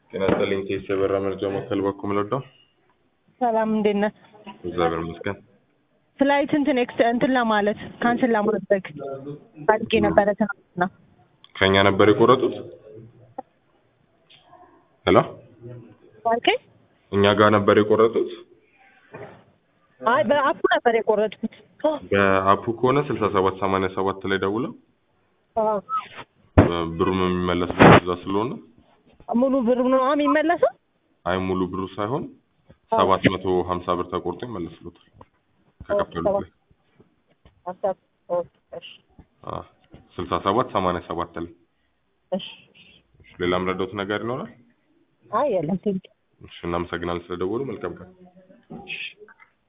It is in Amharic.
ጤና ይስጥልኝ። ኬስ የበራ መርጃ ማዕከል በኩል ምልወደው ሰላም እንዴት ነህ? እግዚአብሔር ይመስገን። ፍላይት እንትን ኤክስ እንትን ለማለት ካንስል ለማድረግ ፈልጌ ነበረ ትናንትና። ከኛ ነበር የቆረጡት? ሄሎ ባልከኝ? እኛ ጋር ነበር የቆረጡት? አይ በአፑ ነበር የቆረጥኩት። በአፑ ከሆነ ስልሳ ሰባት ሰማንያ ሰባት ላይ ደውለው አዎ። ብሩም የሚመለስበት እዛ ስለሆነ ሙሉ ብር ነው የሚመለሰው? አይ ሙሉ ብሩ ሳይሆን ሰባት መቶ ሀምሳ ብር ተቆርጦ ይመለስሉታል ከከፈሉት ላይ ሀሳብ ኦኬ፣ እሺ፣ አዎ፣ ስልሳ ሰባት ሰማንያ ሰባት ላይ እሺ። እሺ፣ ሌላም ረዳት ነገር ይኖራል? አይ የለም ቴንኪው። እሺ፣ እናመሰግናለን ስለደወሉ። መልካም ቀን።